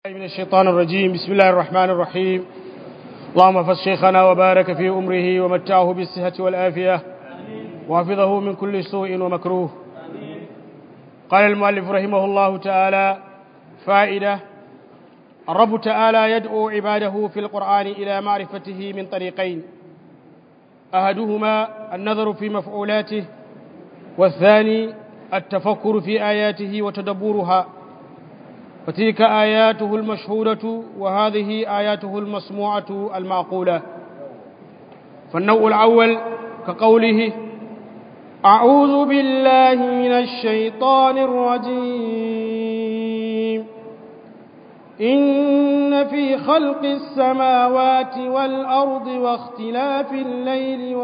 من الشيطان الرجيم بسم الله الرحمن الرحيم اللهم فز شيخنا وبارك في أمره ومتعه بالصحة والآفية وحفظه من كل سوء ومكروه قال المؤلف رحمه الله تعالى فائدة الرب تعالى يدعو عباده في القرآن إلى معرفته من طريقين أحدهما النظر في مفعولاته والثاني التفكر في آياته وتدبرها فتلك آياته المشهودة وهذه آياته المسموعة المعقولة فالنوع الأول كقوله أعوذ بالله من الشيطان الرجيم إن في خلق السماوات والأرض واختلاف الليل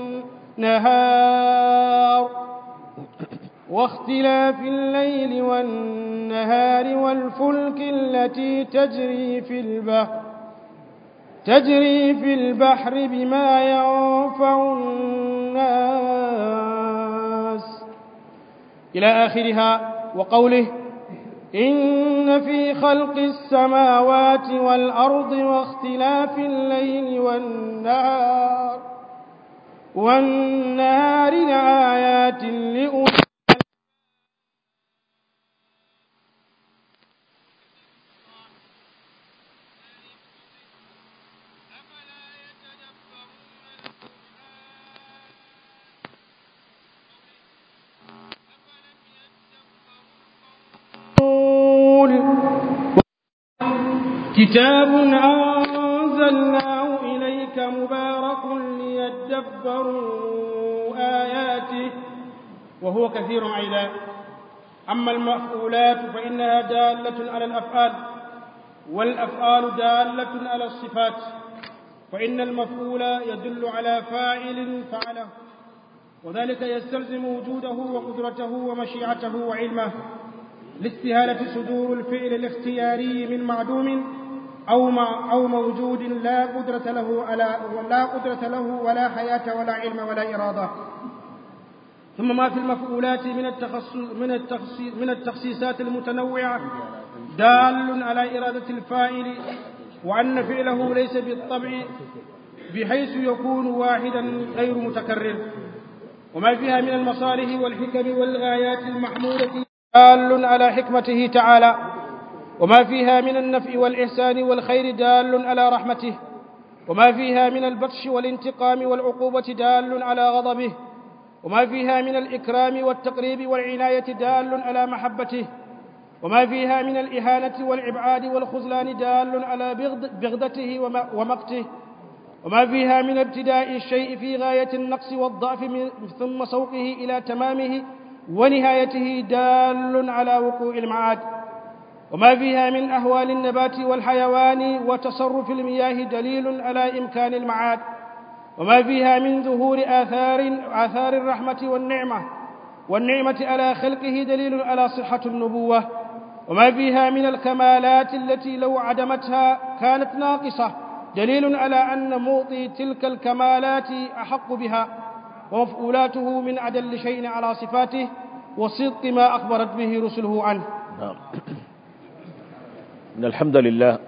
والنهار واختلاف الليل والنهار والفلك التي تجري في البحر تجري في البحر بما ينفع الناس إلى آخرها وقوله إن في خلق السماوات والأرض واختلاف الليل والنهار والنهار لآيات لأولي كتاب أنزلناه إليك مبارك ليدبروا آياته وهو كثير أيضا أما المفعولات فإنها دالة على الأفعال والأفعال دالة على الصفات فإن المفعول يدل على فاعل فعله وذلك يستلزم وجوده وقدرته ومشيعته وعلمه لاستهالة صدور الفعل الاختياري من معدوم أو مع أو موجود لا قدرة له على لا قدرة له ولا حياة ولا علم ولا إرادة ثم ما في المفعولات من التخصص من التخصيص من التخصيصات المتنوعة دال على إرادة الفاعل وأن فعله ليس بالطبع بحيث يكون واحدا غير متكرر وما فيها من المصالح والحكم والغايات المحمودة دال على حكمته تعالى وما فيها من النفع والإحسان والخير دال على رحمته وما فيها من البطش والانتقام والعقوبة دال على غضبه وما فيها من الإكرام والتقريب والعناية دال على محبته وما فيها من الإهانة والإبعاد والخذلان دال على بغضته ومقته وما فيها من ابتداء الشيء في غاية النقص والضعف ثم سوقه إلى تمامه ونهايته دال على وقوع المعاد وما فيها من أهوال النبات والحيوان وتصرف المياه دليل على إمكان المعاد وما فيها من ظهور آثار آثار الرحمة والنعمة والنعمة على خلقه دليل على صحة النبوة وما فيها من الكمالات التي لو عدمتها كانت ناقصة دليل على أن موطي تلك الكمالات أحق بها ومفعولاته من أدل شيء على صفاته وصدق ما أخبرت به رسله عنه نعم إن الحمد لله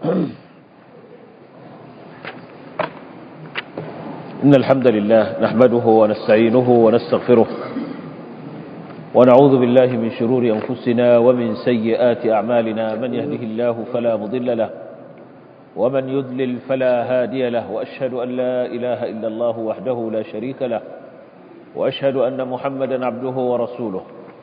إن الحمد لله نحمده ونستعينه ونستغفره ونعوذ بالله من شرور أنفسنا ومن سيئات أعمالنا من يهده الله فلا مضل له ومن يضلل فلا هادي له وأشهد أن لا إله إلا الله وحده لا شريك له وأشهد أن محمدا عبده ورسوله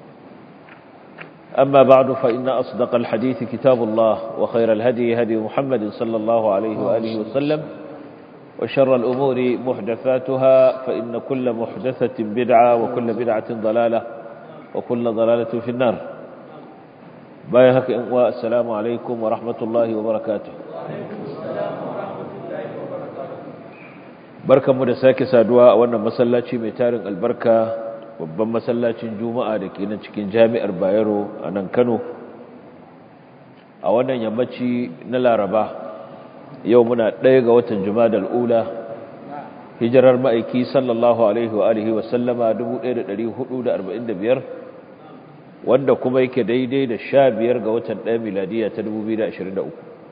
أما بعد فإن أصدق الحديث كتاب الله وخير الهدي هدي محمد صلى الله عليه وآله وسلم وشر الأمور محدثاتها فإن كل محدثة بدعة وكل بدعة ضلالة وكل ضلالة في النار بايهك والسلام عليكم ورحمة الله وبركاته barkanmu da sake saduwa a wannan masallaci mai tarin albarka babban masallacin juma'a da ke nan cikin jami'ar bayero a nan kano a wannan yammaci na laraba yau muna ɗaya ga watan juma'a ula hijirar ma'aiki sallallahu alaihi wa alihi wasallama 1445 wanda kuma yake daidai da sha biyar ga watan ɗaya miladiya ta 2023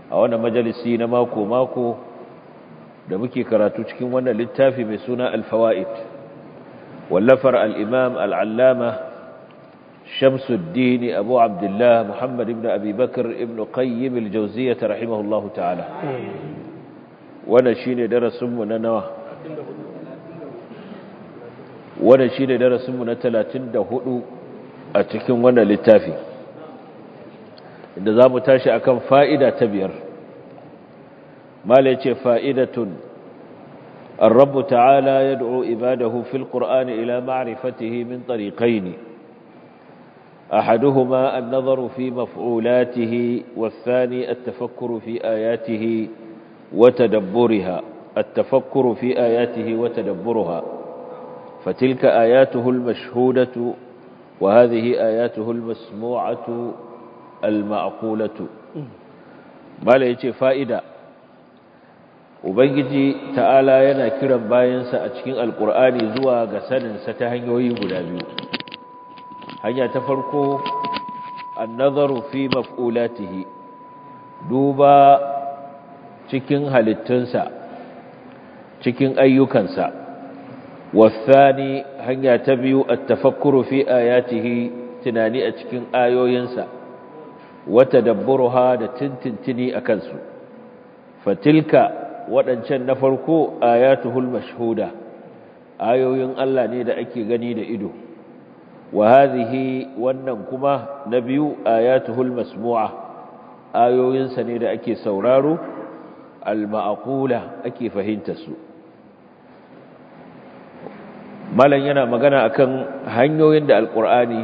a wannan majalisi na mako-mako da muke karatu cikin wannan littafi mai suna alfawa'id wallafar al'imam al'allama shamsuddin abu abdullah muhammad ibn abubakar ibn qayyim al-jauziyyah rahimahullahu ta'ala wannan shine darasinmu na nawa wannan shine darasinmu na 34 a cikin wannan littafi inda za mu tashi akan fa'ida ta biyar mala ce fa'idatun الرب تعالى يدعو عباده في القرآن إلى معرفته من طريقين أحدهما النظر في مفعولاته والثاني التفكر في آياته وتدبرها التفكر في آياته وتدبرها فتلك آياته المشهودة وهذه آياته المسموعة المعقولة ما ليش فائدة Ubangiji ta'ala yana kiran bayansa a cikin Alƙur'ani zuwa ga saninsa ta hanyoyi guda biyu. Hanya ta farko, annazaru fi maf'ulatihi, duba cikin halittunsa, cikin ayyukansa. Wasani hanya ta biyu, attafakkuru fi ayatihi tunani a cikin ayoyinsa, wata dabburuha da tintintini a kansu. Fatilka waɗancan na farko ayatuhul mashhuda ayoyin Allah ne da ake gani da ido wa hadhihi wannan kuma na biyu ayatuhul masmu'a ayoyinsa ne da ake sauraro al-ma'qula ake fahimta su malan yana magana akan hanyoyin da alqur'ani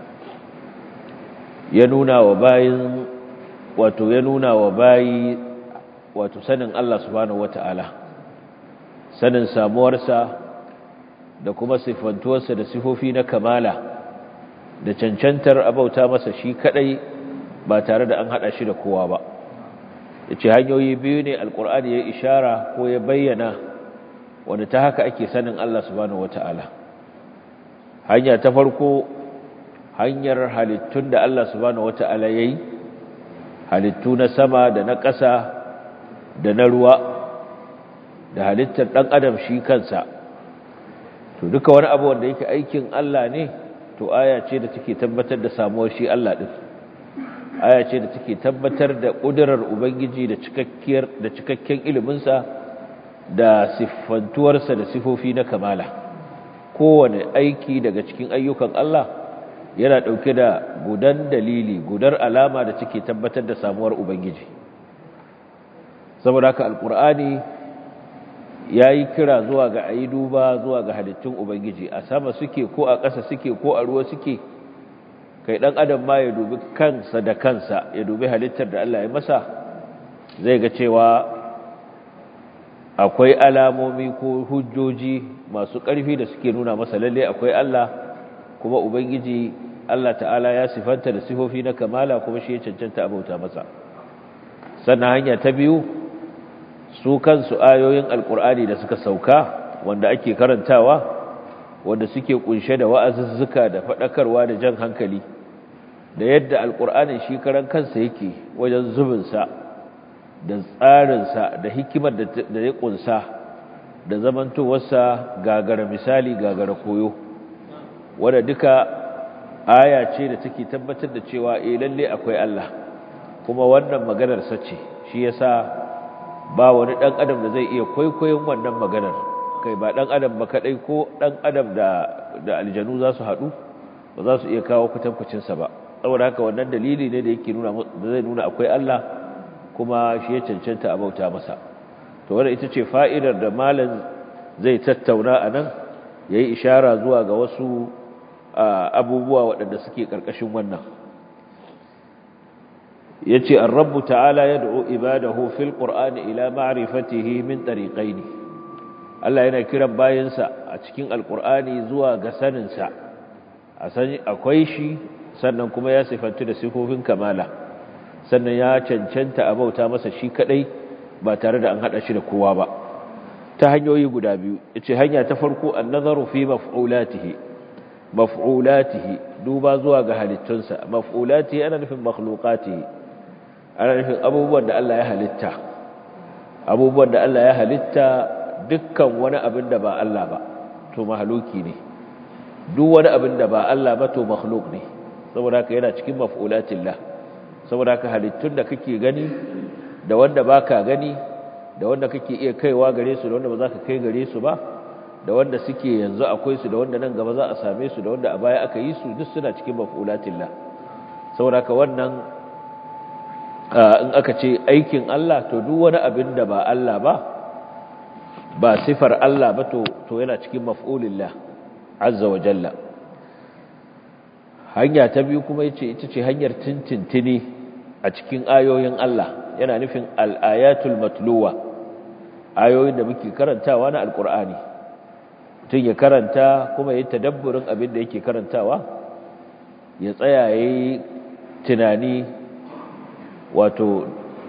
ya nuna wa bayin wato ya nuna wa bayi wato sanin Allah subhanahu wata'ala sanin samuwarsa da kuma sifantuwarsa da sifofi na kamala da cancantar abauta masa shi kadai ba tare da an hada shi da kowa ba yace hanyoyi biyu ne alqur'ani ya ishara ko ya bayyana wanda ta haka ake sanin Allah subhanahu wata'ala hanya ta farko hanyar halittun da Allah subhanahu wata'ala yayi halittu na sama da na ƙasa da na ruwa da halittar ɗan adam shi kansa to duka wani abu wanda yake aikin Allah ne to aya ce da take tabbatar da samuwar shi Allah ɗin aya ce da take tabbatar da ƙudurar ubangiji da cikakkiyar da cikakken iliminsa da siffantuwarsa da sifofi na kamala kowane aiki daga cikin ayyukan Allah yana ɗauke da gudan dalili gudar alama da take tabbatar da samuwar ubangiji saboda haka alkur'ani ya yi kira zuwa ga ayi duba zuwa ga halittun ubangiji a sama suke ko a ƙasa suke ko a ruwa suke kai ɗan adam ma ya dubi kansa da kansa ya dubi halittar da Allah ya masa zai ga cewa akwai alamomi ko hujjoji masu ƙarfi da suke nuna masa lalle akwai Allah kuma ubangiji Allah ta'ala ya sifanta da sifofi na kamala kuma shi ya cancanta abauta masa sannan hanya ta biyu su kansu ayoyin alkur'ani da suka sauka wanda ake karantawa wanda suke kunshe da wa'azuzzuka da faɗakarwa da jan hankali da yadda alkur'anin shi karan kansa yake wajen zubinsa da tsarinsa da hikimar da ya kunsa da zamantowarsa gagara misali gagara koyo wadda duka aya ce da take tabbatar da cewa eh lalle akwai Allah kuma wannan maganar sace shi yasa ba wani dan adam da zai iya kwaikwayon wannan maganar kai ba dan adam ba kadai ko dan adam da da aljanu za su hadu ba za su iya kawo kutankucin sa ba saboda haka wannan dalili ne da yake nuna da zai nuna akwai Allah kuma shi ya cancanta a bauta masa to wannan ita ce fa'idar da malam zai tattauna anan yayi ishara zuwa ga wasu abubuwa waɗanda suke ƙarƙashin wannan yace ar-rabb ta'ala yad'u ibadahu fil qur'ani ila ma'rifatihi min tariqaini Allah yana kiran bayinsa a cikin alqur'ani zuwa ga sanin sa akwai shi sannan kuma ya sifantu da sifofin kamala sannan ya cancanta a bauta masa shi kadai ba tare da an hada shi da kowa ba ta hanyoyi guda biyu yace hanya ta farko an-nazaru fi maf'ulatihi maf'ulatihi duba zuwa ga halittunsa maf'ulatihi ana nufin makhluqatihi ana nufin abubuwan da Allah ya halitta abubuwan da Allah ya halitta dukkan wani abin da ba Allah ba to mahaluki ne duk wani abin da ba Allah ba to makhluk ne saboda haka yana cikin maf'ulatillah saboda haka halittun da kake gani da wanda baka gani da wanda kake iya kaiwa gare su da wanda ba za ka kai gare su ba da wanda suke yanzu akwai su da wanda nan gaba za a same su da wanda a baya aka yi su duk suna cikin maf'ulatillah saboda haka wannan in aka ce aikin Allah to duk wani abin da ba Allah ba ba sifar Allah ba to to yana cikin maf'ulillah azza wa jalla hanya ta biyu kuma yace ita ce hanyar tintintini a cikin ayoyin Allah yana nufin al-ayatul matluwa ayoyin da muke karantawa na alqur'ani tun ya karanta kuma yayi tadabburin abin da yake karantawa ya tsaya yayi tunani wato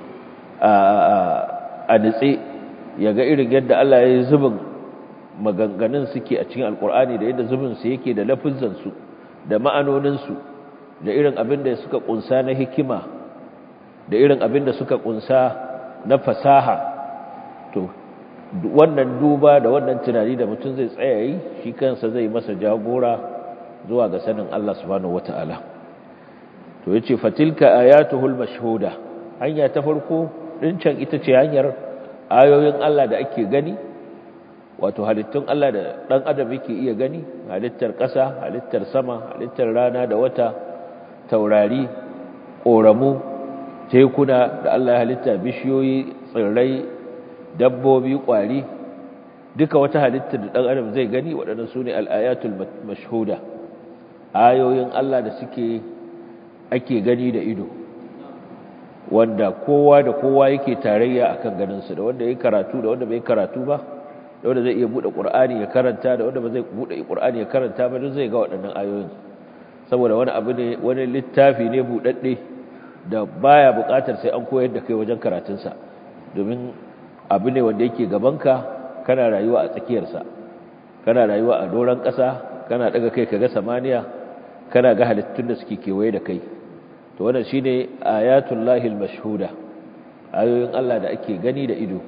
a nitse ya ga irin yadda Allah ya yi zubin maganganun suke a cikin alkur'ani da yadda zubinsu yake da lafizansu da ma'anoninsu da irin abin da suka kunsa na hikima da irin abin da suka kunsa na fasaha to wannan duba da wannan tunani da mutum zai tsaya yi shi kansa zai masa jagora zuwa ga sanin Allah subhanahu wata'ala to yace fatilka ayatuhul mashhuda hanya ta farko dincan ita ce hanyar ayoyin Allah da ake gani wato halittun Allah da dan adam yake iya gani halittar ƙasa halittar sama halittar rana da wata taurari ƙoramu tekuna da Allah ya halitta bishiyoyi tsirrai dabbobi ƙwari duka wata halittar da dan adam zai gani waɗannan sune al-ayatul mashhuda ayoyin Allah da suke ake gani da ido wanda kowa da kowa yake tarayya akan ganinsu da wanda ya karatu da wanda bai karatu ba da wanda zai iya bude Qur'ani ya karanta da wanda ba zai bude Qur'ani ya karanta ba duk zai ga waɗannan ayoyin saboda wani abu ne wani littafi ne budadde da baya buƙatar sai an koyar da kai wajen karatunsa domin abu ne wanda yake gabanka kana rayuwa a tsakiyarsa kana rayuwa a doron ƙasa kana daga kai kaga samaniya kana ga halittun da suke kewaye da kai to wannan shine ayatul lahil mashhuda ayoyin Allah da ake gani da ido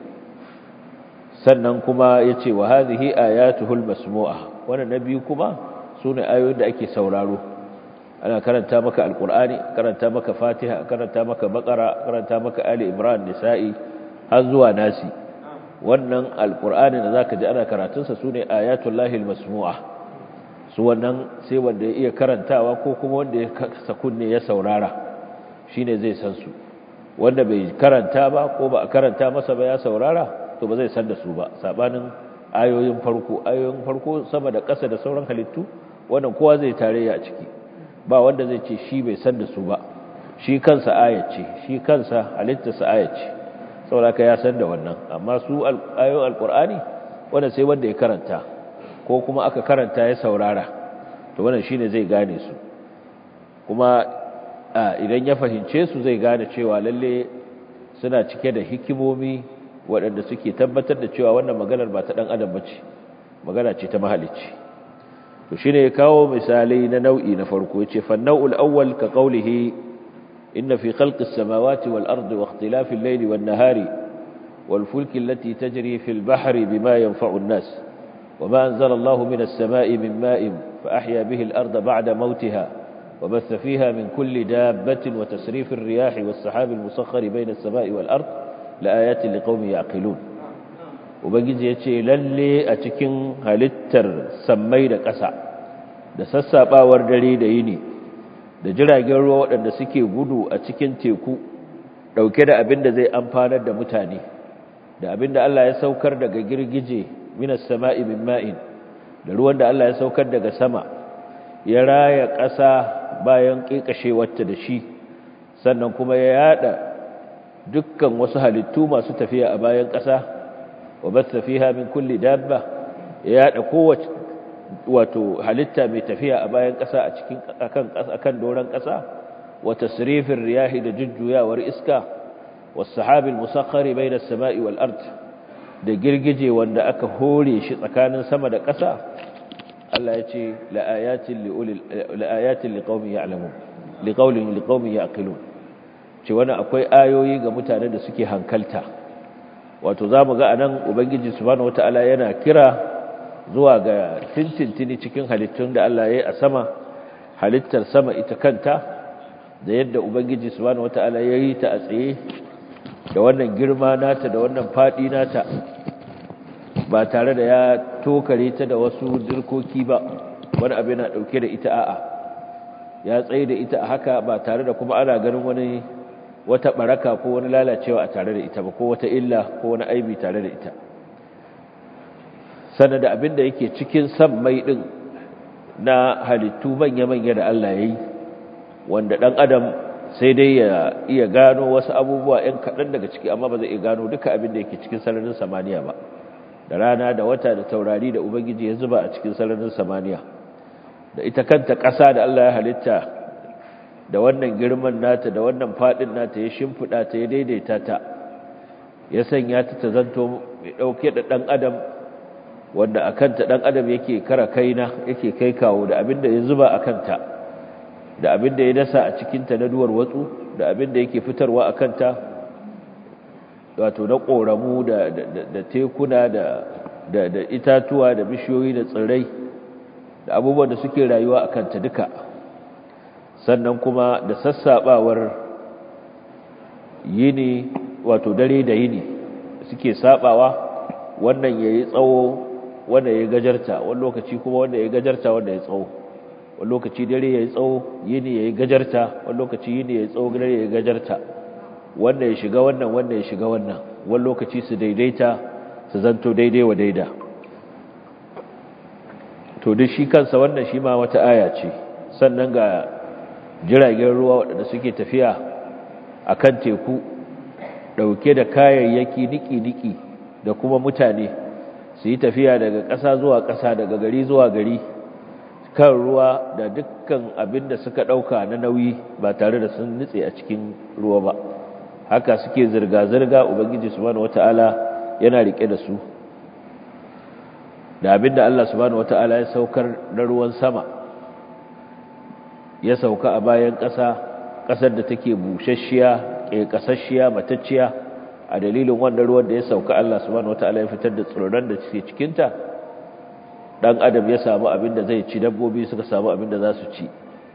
sannan kuma yace wa hadhihi ayatuhul masmu'a wannan nabi kuma sune ayoyin da ake sauraro ana karanta maka alqur'ani karanta maka fatiha karanta maka baqara karanta maka ali imran nisa'i har zuwa nasi wannan alqur'ani da zaka ji ana karatun sa sune ayatul lahil masmu'a su wannan sai wanda ya iya karantawa ko kuma wanda ya kasa kunne ya saurara shine zai san su wanda bai karanta ba ko ba a karanta masa ba ya saurara to ba zai san da su ba sabanin ayoyin farko ayoyin farko sama da ƙasa da sauran halittu wannan kowa zai tarayya a ciki ba wanda zai ce shi bai san da su ba shi kansa ayat ce shi kansa halittarsa ayat ce saboda ya san da wannan amma su ayoyin alqur'ani wanda sai wanda ya karanta ko kuma aka karanta ya saurara to wannan shine zai gane su kuma idan ya fahimce su zai gane cewa lalle suna cike da hikimomi waɗanda suke tabbatar da cewa wannan maganar ba ta ɗan adam bace magana ce ta mahalicci to shine ya kawo misalai na nau'i na farko yace fa nau'ul awwal ka qawlihi inna fi khalqis samawati wal ardi wa ikhtilafil layli wan nahari wal fulki allati tajri fil bahri bima yanfa'u an-nas وما أنزل الله من السماء من ماء فأحيا به الأرض بعد موتها وبث فيها من كل دابة وتسريف الرياح والسحاب المسخر بين السماء والأرض لآيات لقوم يعقلون وبنجي يتشي للي أتكين هلتر سمي قسع da sassaɓawar dare da yini da jiragen ruwa waɗanda suke gudu a cikin teku ɗauke da abin da zai amfanar da mutane da abin da Allah ya saukar daga girgije minas sama'i min ma'in da ruwan da Allah ya saukar daga sama ya raya ƙasa bayan ƙiƙashewarta da shi sannan kuma ya yada dukkan wasu halittu masu tafiya a bayan ƙasa wa basta fiha min kulli dabba ya yada kowace wato halitta mai tafiya a bayan ƙasa a cikin akan akan doran ƙasa wa tasrifir riyahi da jujjuyawar iska was sahabil musakhkhari bayna as-sama'i wal ard da girgije wanda aka hore shi tsakanin sama da ƙasa Allah ya ce la'ayatin liqaumin ya'lamun liqaulin liqaumin ya'qilun ce wani akwai ayoyi ga mutane da suke hankalta wato za mu ga a nan ubangiji subhanahu wata'ala yana kira zuwa ga tintintini cikin halittun da Allah ya yi a sama halittar sama ita kanta da yadda ubangiji subhanahu wata'ala ya yi ta a tsaye da wannan girma nata da wannan faɗi nata ba tare da ya tokare ta da wasu dirkoki ba wani abu yana ɗauke da ita a'a ya tsaye da ita a haka ba tare da kuma ana ganin wani wata baraka ko wani lalacewa a tare da ita ba ko wata illa ko wani aibi tare da ita sannan da abin da yake cikin san mai ɗin na halittu manya-manya da Allah ya yi wanda ɗan adam sai dai ya iya gano wasu abubuwa ‘yan kaɗan daga ciki amma ba zai iya gano duka abin da yake cikin sararin samaniya ba da rana da wata da taurari da ubangiji ya zuba a cikin sararin samaniya da ita kanta ƙasa da Allah ya halitta da wannan girman nata da wannan faɗin nata ya shimfiɗa ta ya daidaita ta ya sanya ta ta zanto mai ɗauke da ɗan adam wanda a kanta ɗan adam yake kara kaina yake kai kawo da abin da ya zuba a kanta da abin da ya dasa a cikinta na duwar watsu da abin da yake fitarwa a kanta wato na ƙoramu da tekuna da itatuwa da bishiyoyi da tsirrai da abubuwan da suke rayuwa a kanta duka sannan kuma da sassaɓawar yini wato dare da yini suke saɓawa wannan ya yi tsawo wanda ya gajarta wani lokaci kuma wanda ya gajarta wanda ya tsawo wani lokaci dare ya yi tsawo yini ya yi gajarta wani lokaci yini ya yi tsawo dare ya yi gajarta wanda ya shiga wannan wanda ya shiga wannan wani lokaci su daidaita su zanto daidai wa daida to duk shi kansa wannan shi ma wata aya ce sannan ga jiragen ruwa waɗanda suke tafiya a kan teku ɗauke da kayayyaki niki-niki da kuma mutane su yi tafiya daga ƙasa zuwa ƙasa daga gari zuwa gari kan ruwa da dukkan abin da suka ɗauka na nauyi ba tare da sun nutse a cikin ruwa ba haka suke zirga-zirga ubangiji subhanahu wata'ala yana rike da su da abin da Allah subhanahu wata'ala ya saukar na ruwan sama ya sauka a bayan ƙasa ƙasar da take busasshiya ƙeƙasasshiya matacciya a dalilin wannan ruwan da ya sauka Allah subhanahu wata'ala ya fitar da tsirran da suke cikinta dan adam ya samu abin da zai ci dabbobi suka samu abin da za su ci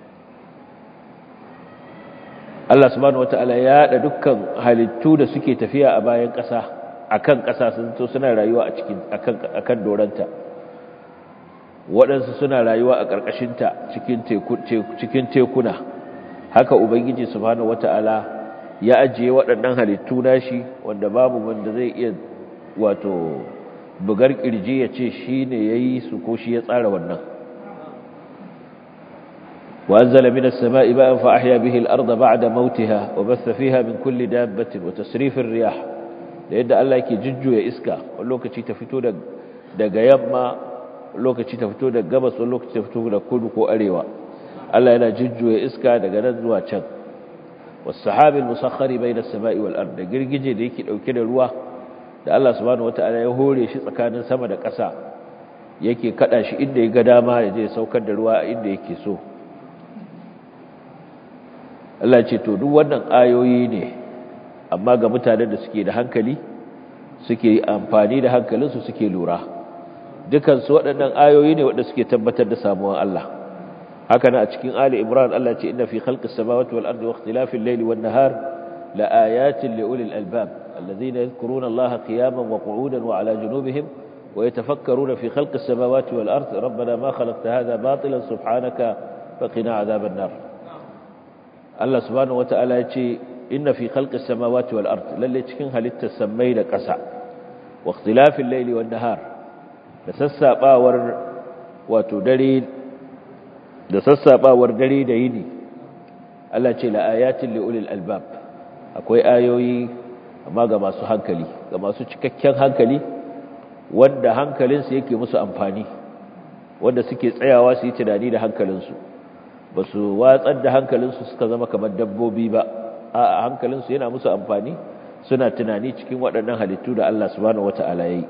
Allah subhanahu wataala ya haɗa dukkan halittu da suke tafiya a bayan ƙasa akan ƙasa sun to suna rayuwa a cikin akan akan doranta waɗansu suna rayuwa a ƙarƙashinta cikin teku cikin tekuna haka ubangiji subhanahu wataala ya ajiye waɗannan halittu nashi wanda babu wanda zai iya wato bugar kirji ya ce shi ne ya yi su ko shi ya tsara wannan وأنزل من السماء ماء فأحيا به الأرض بعد موتها وبث فيها من كل دابة وتسريف الرياح لأن الله يكي ججو يا إسكا ولوك تي تفتو دق يما ولوك تي تفتو دق قبس ولوك تي تفتو دق كودك وأريوا الله ينا ججو يا إسكا دق نزوى چن والسحاب المسخر بين السماء والأرض قرقجي ديكي لو كده الواه da Allah subhanahu wataala ya hore shi tsakanin sama da ƙasa yake kada shi inda ya ga dama ya je saukar da ruwa inda yake so Allah ce to duk wannan ayoyi ne amma ga mutanen da suke da hankali suke amfani da hankalinsu suke lura dukansu waɗannan ayoyi ne waɗanda suke tabbatar da samuwan Allah haka na a cikin Ali Imran Allah ce inna fi khalqis samawati wal ardi wa ikhtilafil layli wan nahar la ayatin li ulil albab الذين يذكرون الله قياما وقعودا وعلى جنوبهم ويتفكرون في خلق السماوات والأرض ربنا ما خلقت هذا باطلا سبحانك فقنا عذاب النار الله سبحانه وتعالى يقول إن في خلق السماوات والأرض للي تكن هل التسمي لكسع واختلاف الليل والنهار لسسا باور وتدري لسسا باور دري ديني الله يقول لآيات لأولي الألباب أكوي آيوي amma ga masu hankali ga masu cikakken hankali wanda hankalinsu yake musu amfani wanda suke tsayawa su yi tunani da hankalinsu ba su watsar da hankalinsu suka zama kamar dabbobi ba a hankalinsu yana musu amfani suna tunani cikin waɗannan halittu da Allah subhanahu wata'ala ya yi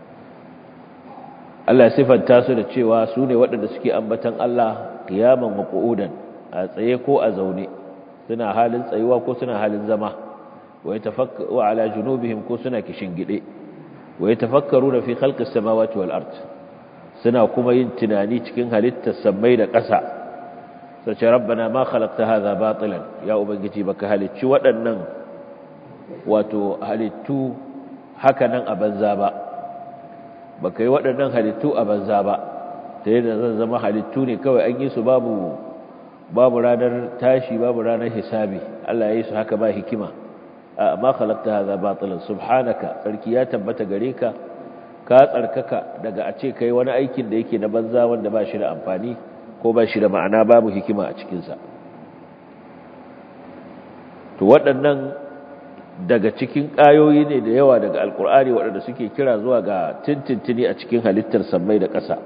Allah sifanta su da cewa su ne waɗanda suke ambatan Allah kiyaman wa qu'udan a tsaye ko a zaune suna halin tsayuwa ko suna halin zama wa yatafakkaru ala junubihim ko suna kishingide wa yatafakkaruna fi khalqis samawati wal ard suna kuma yin tunani cikin halittar sammai da ƙasa sace rabbana ma khalaqta hadha batilan ya ubangiji baka halicci waɗannan wato halittu haka nan a banza ba baka yi waɗannan halittu a banza ba ta yadda zan zama halittu ne kawai an yi su babu babu ranar tashi babu ranar hisabi Allah ya yi su haka ba hikima ma khalaqta hadha batilan subhanaka sarki ya tabbata gare ka ka tsarkaka daga a ce kai wani aikin da yake na banza wanda ba shi da amfani ko ba shi da ma'ana babu hikima a cikinsa to waɗannan daga cikin ƙayoyi ne da yawa daga alkur'ani waɗanda suke kira zuwa ga tintintini a cikin halittar sammai da ƙasa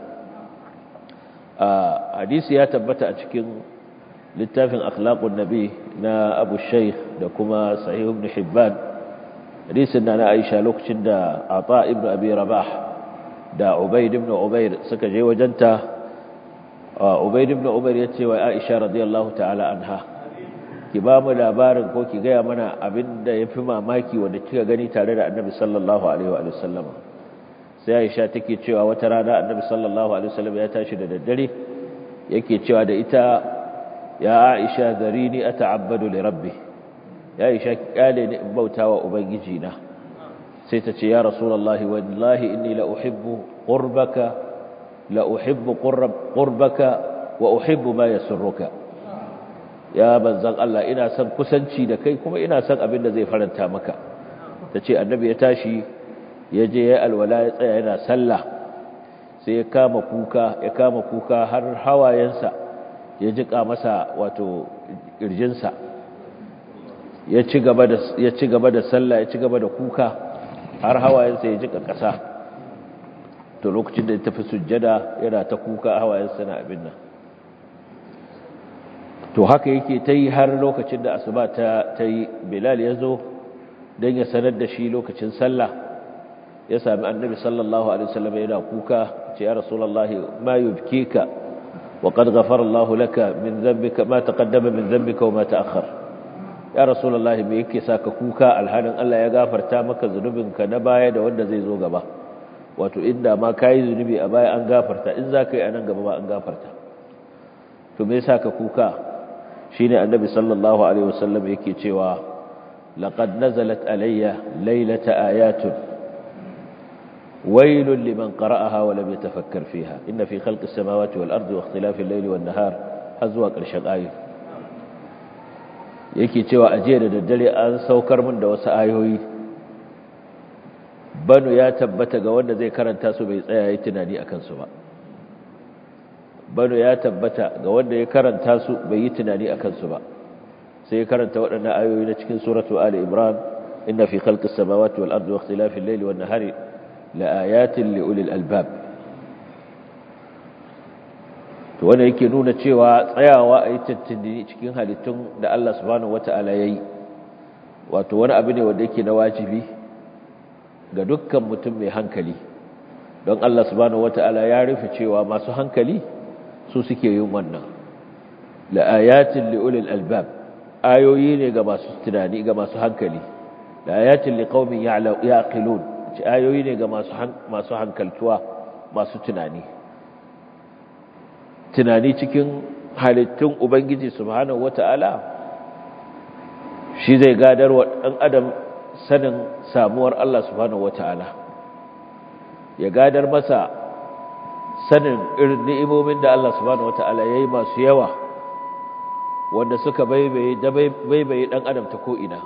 hadisi ya tabbata a cikin littafin akhlaqun nabi na abu shaykh da kuma sahih ibn hibban hadisin na na aisha lokacin da ata ibn abi rabah da ubayd ibn ubayr suka je wajenta ubayd ibn ubayr yace wa aisha radiyallahu ta'ala anha ki ba mu labarin ko ki gaya mana abinda yafi mamaki wanda kika gani tare da annabi sallallahu alaihi wa sallam sai aisha take cewa wata rana annabi sallallahu alaihi wa sallam ya tashi da daddare yake cewa da ita ya aisha zarini ata'abbadu li rabbi ya aisha kyale ni in bautawa ubangiji na sai ta ce ya rasulullahi wallahi inni la uhibbu qurbaka la uhibbu qurbaka wa uhibbu ma yasurruka ya banzan Allah ina son kusanci da kai kuma ina son abin da zai faranta maka tace annabi ya tashi ya je ya alwala ya tsaya yana sallah sai ya kama kuka ya kama kuka har hawayensa ya jika masa wato kirjinsa ya ci gaba da ya ci gaba da sallah ya ci gaba da kuka har hawayensa ya jika ƙasa to lokacin da ya tafi sujjada yana ta kuka hawayensa na abin nan to haka yake ta yi har lokacin da asuba ta ta yi bilal ya zo don ya sanar da shi lokacin sallah ya sami annabi sallallahu alaihi wasallam yana kuka ce ya rasulullahi ma yubkika wa qad ghafara Allahu laka min dhanbika ma taqaddama min dhanbika wa ma ta'akhkhar ya rasulullahi me yake saka kuka alhalin Allah ya gafarta maka zunubinka na baya da wanda zai zo gaba wato inda ma kai zunubi a baya an gafarta in zaka yi anan gaba ba an gafarta to me yasa ka kuka shine annabi sallallahu alaihi wasallam yake cewa laqad nazalat alayya laylata ayatun waylun liman qara'aha wa lam yatafakkar fiha inna fi khalqis samawati wal ardi wa ikhtilafil layli wan nahar hazwa qarshan ayat yake cewa a jiya da daddare an saukar min da wasu ayoyi banu ya tabbata ga wanda zai karanta su bai tsaya yi tunani a kansu ba banu ya tabbata ga wanda ya karanta su bai yi tunani a kansu ba sai ya karanta waɗannan ayoyi na cikin suratu ali imran inna fi khalqis samawati wal ardi wa ikhtilafil layli wan nahari la ayatin li ulil albab to wanda yake nuna cewa tsayawa a yi tattindini cikin halittun da Allah subhanahu wata'ala ya yi wato wani abu ne wanda yake na wajibi ga dukkan mutum mai hankali don Allah subhanahu wata'ala ya rufe cewa masu hankali su suke yin wannan la'ayatin li'ulil albab ayoyi ne ga masu tunani ga masu hankali la'ayatin liqaumin ya'qilun ci ayoyi ne ga masu masu hankaltuwa masu tunani tunani cikin halittun Ubangiji subhanahu wata'ala shi zai gadar wa ɗan adam sanin samuwar Allah subhanahu wata'ala ya gadar masa sanin irin ni'imomin da Allah subhanahu wata'ala ya yi masu yawa wanda suka baibaye da baibaye ɗan adam ta ko'ina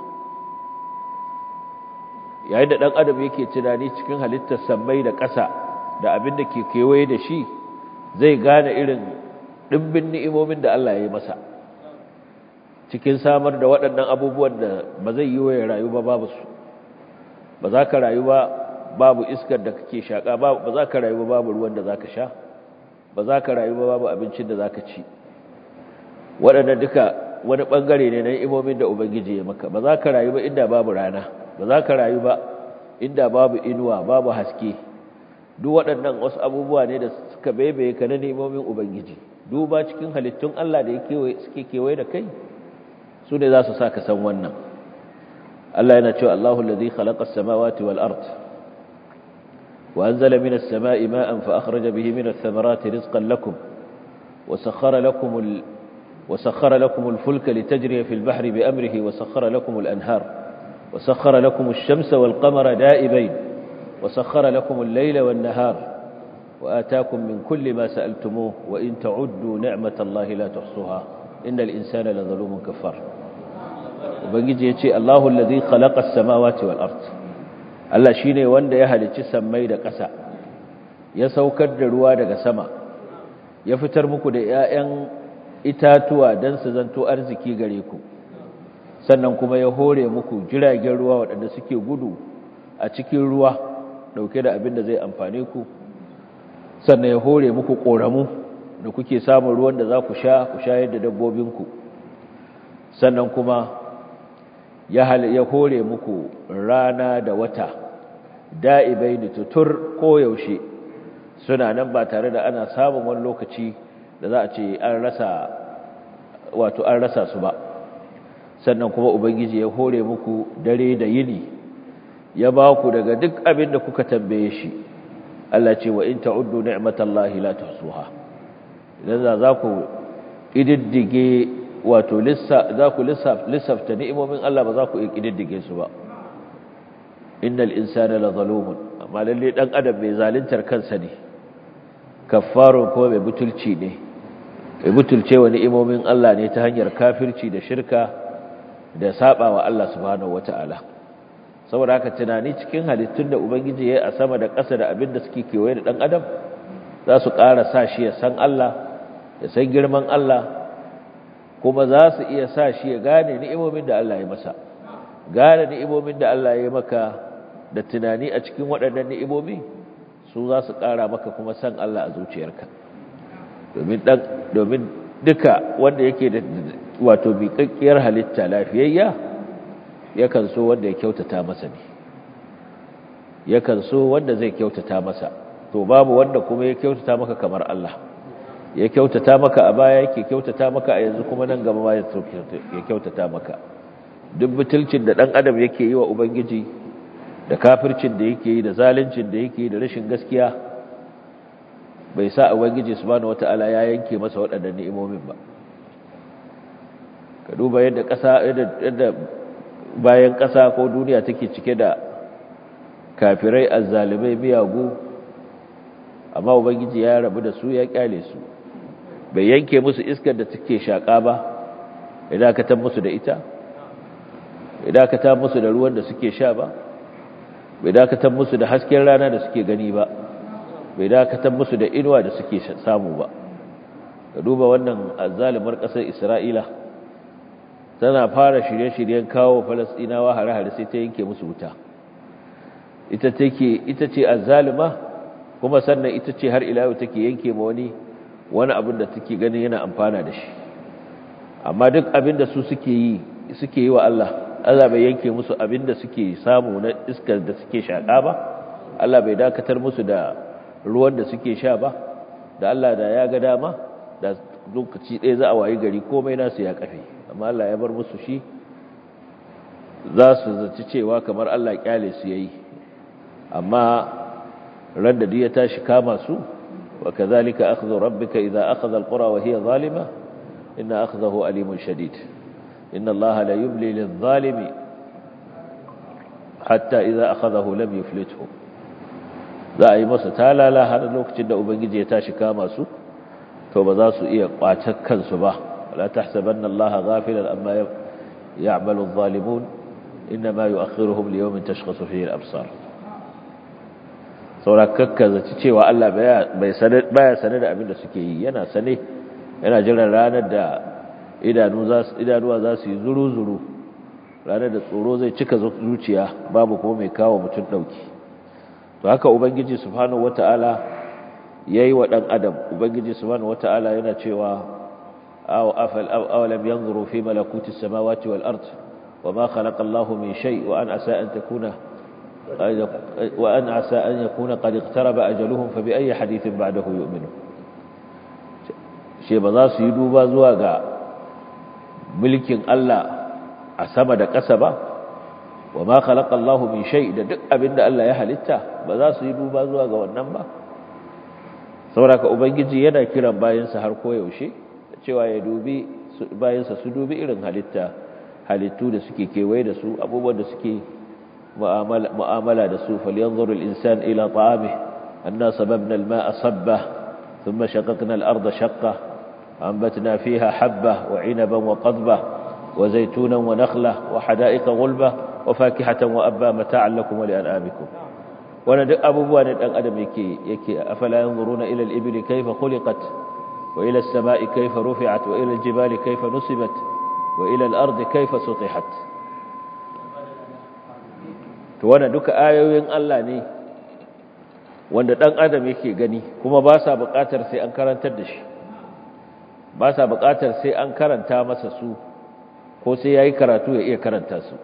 yayin da ɗan adam yake tunani cikin halittar sammai da ƙasa da abin da ke kewaye da shi zai gane irin ɗimbin ni'imomin da Allah ya yi masa cikin samar da waɗannan abubuwan da ba zai yi waye rayu ba babu su ba za ka rayu ba babu iskar da kake shaƙa ba za ka rayu ba babu ruwan da za ka sha ba za ka rayu ba babu abincin da za ka ci waɗannan duka wani ɓangare ne na ni'imomin da Ubangiji ya maka ba za ka rayu ba inda babu rana ba za ka rayu ba inda babu inuwa babu haske duk waɗannan wasu abubuwa ne da suka baibaye ka na nemomin ubangiji duba cikin halittun Allah da suke kewaye da kai su ne za su sa ka san wannan Allah yana cewa Allahu allazi khalaqa as-samawati wal ard wa anzala minas samai ma'an fa akhraja bihi minas thamarati rizqan lakum wa sakhkhara lakum al wa sakhkhara lakum al-fulka litajriya fil bahri bi amrihi wa sakhkhara lakum al-anhar wa sakhkhara lakum ash-shamsa wal qamara da'ibain wa sakhkhara lakum al-layla wan nahar wa ataakum min kulli ma sa'altumuhu wa in ta'uddu ni'matallahi la tuhsuha innal insana la zalumun kafar ubangiji yace Allahu allazi khalaqa as-samawati wal ard Allah shine wanda ya halicci sammai da ƙasa ya saukar da ruwa daga sama ya fitar muku da ƴaƴan itatuwa dan su zanto arziki gare ku sannan kuma ya hore muku jiragen ruwa waɗanda suke gudu a cikin ruwa dauke da abin da zai amfane ku sannan ya hore muku ƙoramu da kuke samun ruwan da za ku sha ku shayar da dabbobinku sannan kuma ya hore muku rana da wata da'ibai da tutur koyaushe suna nan ba tare da ana samun wani lokaci da za a ce an rasa wato an rasa su ba sannan kuma ubangiji ya hore muku dare da yini ya ba ku daga duk abin da kuka tambaye shi Allah ce wa in ta'uddu ni'matallahi la tuhsuha idan za ku ididdige wato za ku lissafta ni'imomin Allah ba za ku ididdige su ba innal insana la zalumun amma lalle dan adam mai zaluntar kansa ne kaffarun kuma mai butulci ne mai butulce wa ni'imomin Allah ne ta hanyar kafirci da shirka da saba wa Allah subhanahu wataala saboda haka tunani cikin halittun da ubangiji ya yi a sama da ƙasa da abin da suke kewaye da ɗan adam za su ƙara sa shi ya san Allah ya san girman Allah kuma za su iya sa shi ya gane ni'imomin da Allah ya masa gane ni'imomin da Allah ya maka da tunani a cikin waɗannan ni'imomi su za su ƙara maka kuma san Allah a zuciyarka domin dan domin duka wanda yake da wato miƙaƙƙiyar halitta lafiyayya yakan so wanda ya kyautata masa ne yakan so wanda zai kyautata masa to babu wanda kuma ya kyautata maka kamar Allah ya kyautata maka a baya yake kyautata maka a yanzu kuma nan gaba ma ya kyautata maka duk butulcin da dan adam yake yi wa ubangiji da kafircin da yake yi da zaluncin da yake yi da rashin gaskiya bai sa ubangiji subhanahu wataala ya yanke masa waɗannan ni'imomin ba ka duba yadda ƙasa yadda bayan ƙasa ko duniya take cike da kafirai azzalimai miyagu amma ubangiji ya rabu da su ya kyale su bai yanke musu iskar da take shaka ba idan ka tar musu da ita idan ka tar musu da ruwan da suke sha ba bai dakatar musu da hasken rana da suke gani ba bai dakatar musu da inuwa da suke samu ba ka duba wannan azzalimar ƙasar isra'ila tana fara shirye-shiryen kawo falasɗinawa hare-hare sai ta yanke musu wuta ita take ita ce azzalima kuma sannan ita ce har ila yau take yanke ma wani wani abin da take ganin yana amfana da shi amma duk abin da su suke yi suke yi wa Allah Allah bai yanke musu abin da suke samu na iskar da suke shaƙa ba Allah bai dakatar musu da ruwan da suke sha ba da Allah da ya ga dama da lokaci ɗaya za a wayi gari komai nasu ya kafe amma Allah ya bar musu shi za su zaci cewa kamar Allah kyale su yayi amma ran da ya tashi kama su wa kadhalika akhdhu rabbika idha akhadha alqura wa hiya zalima inna akhdahu alimun shadid inna allaha la yumli lidh-dhalimi hatta idha akhadahu lam yuflithu za a yi masa talala har lokacin da ubangiji ya tashi kama su to ba za su iya kwatar kansu ba la tahsabanna allaha ghafilan amma ya'malu adh-dhalimun inma yu'akhiruhum li yawmin tashkhasu fihi al-absar saurakakka zaci cewa Allah baya sane da abin da suke yi yana sane yana jiran ranar da idanuwa za su yi zuru-zuru ranar da tsoro zai cika zuciya babu kuma mai kawo mutum ɗauki to haka ubangiji subhanahu wata'ala ya yi wa ɗan adam ubangiji subhanahu wata'ala yana cewa awalam yanzuru fi malakuti samawati wal ard wa ma khalaqa Allahu min shay wa an asa an takuna وأن عسى أن يكون قد اقترب أجلهم فبأي حديث بعده يؤمنون شيء ba za su yi duba zuwa ga mulkin Allah a sama da ƙasa ba wa ma khalaqa Allahu min shay da duk abinda Allah ya halitta ba za su yi duba zuwa ga wannan ba saboda ubangiji yana kiran bayansa har koyaushe cewa ya dubi bayansa su dubi irin halitta halittu da suke kewaye da su abubuwan da suke mu'amala da su falyanzuru al-insan ila ta'amihi anna sababna al-ma'a sabba thumma shaqaqna al-ardha shaqqa anbatna fiha habba wa 'inaban wa qadba wa zaytunan wa nakhla wa hada'iqa ghulba wa fakihatan wa abba mata'an lakum wa li'an'amikum wannan duk abubuwa ne dan adam yake yake afala yanzuruna ila al-ibli kayfa khuliqat wa ila as-sama'i kayfa rufi'at wa ila al-jibali kayfa nusibat wa ila al-ardi kayfa sutihat to wannan duka ayoyin Allah ne wanda dan adam yake gani kuma ba sa buƙatar sai an karantar da shi ba sa buƙatar sai an karanta masa su ko sai yayi karatu ya iya karanta su